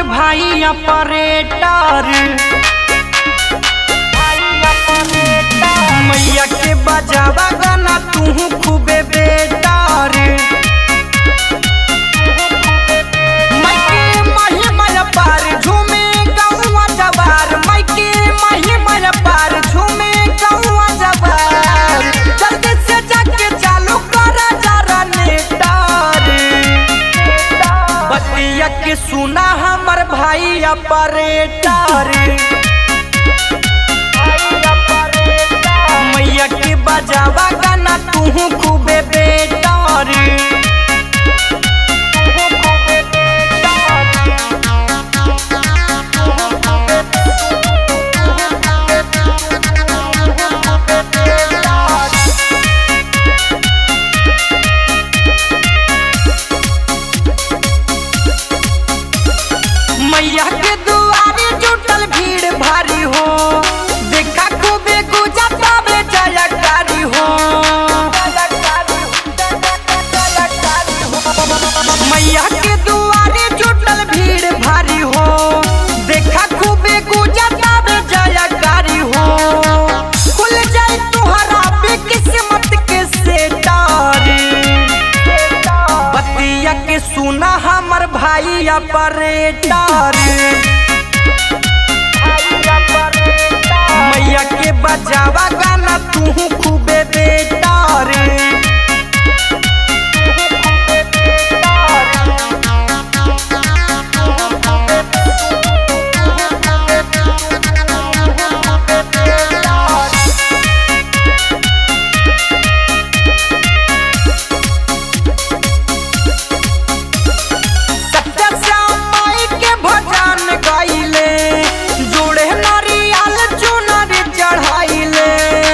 भाई ऑपरेटर मैया के बजावा गाना तू खूबे बेटर मैके महिमा पार झूमे गौवा जवार मैके महिमा पार झूमे गौवा जवार जल्दी से जाके चालू कर जरा नेटर बतिया के सुना हमर भाई ऑपरेटर मैया के बजावा गाना तू खूबे बेटर मैया के दुआरे जुटल भीड़ भारी हो देखा खूबे गुजा तबे जयकारी हो मैया के दुआरे जुटल भीड़ भारी हो देखा खूबे गुजा तबे जयकारी हो खुल जाए तुहरा पे किस्मत के सेटार बतिया के सुना हमर भाई ऑपरेटर मैया के बजावा गाना तू खूबे बेटर सत्य श्याम माई के भजन गाइले जोड़े नारियल चुनरी चढ़ाइले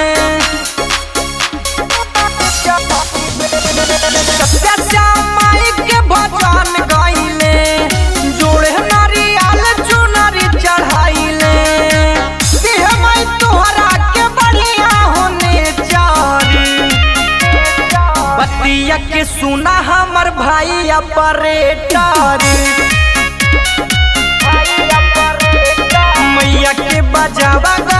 सत्य श्याम माई के भजन गाइले जोड़े नारियल चुनरी चढ़ाइले देह माई तोहरा के बढ़िया होने चारी बतिया के सुना हमर भाई ऑपरेटर मैया के बजावा